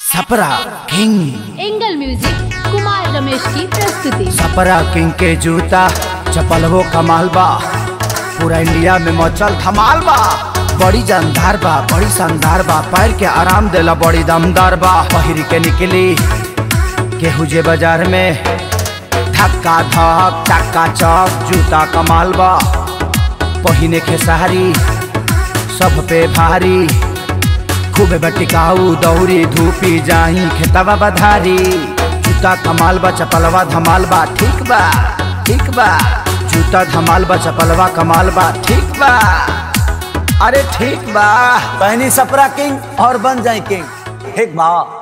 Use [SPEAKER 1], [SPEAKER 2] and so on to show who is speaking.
[SPEAKER 1] सपरा king
[SPEAKER 2] angle music Kumar Ramesh की प्रस्तुति
[SPEAKER 1] सपरा king के जूता चपल वो कमाल बा पूरा इंडिया में मचल धमाल बा बड़ी जानदार बा बड़ी शानदार बा पैर के आराम देला बड़ी दमदार बा पहिर के निकली केहू जे बाजार में धक्का धक चक्का चक जूता कमाल बा पहिने खेसारी सब पे भारी खूबे बटिकाऊ दौरी धूपी जाही खेतवा बधारी जूता कमाल बा चपलवा धमाल बा ठीक बा ठीक बा जूता धमाल बा चपलवा कमाल बा ठीक बा अरे ठीक बा
[SPEAKER 3] पहनी सपरा किंग और बन जाए किंग ठीक बा